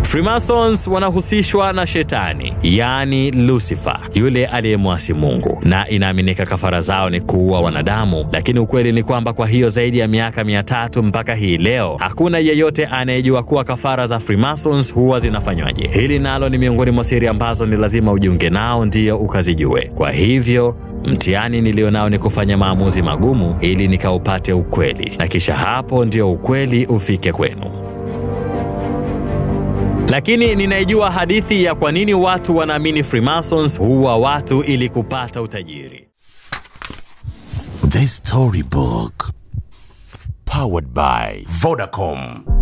Freemasons wanahusishwa na shetani, yaani Lucifer, yule aliyemwasi Mungu, na inaaminika kafara zao ni kuua wanadamu. Lakini ukweli ni kwamba kwa hiyo zaidi ya miaka mia tatu mpaka hii leo hakuna yeyote anayejua kuwa kafara za Freemasons huwa zinafanywaje. Hili nalo ni miongoni mwa siri ambazo ni lazima ujiunge nao ndiyo ukazijue. Kwa hivyo mtihani nilionao ni kufanya maamuzi magumu ili nikaupate ukweli, na kisha hapo ndio ukweli ufike kwenu. Lakini ninaijua hadithi ya kwa nini watu wanaamini Freemasons huua watu ili kupata utajiri. The Storybook. Powered by Vodacom.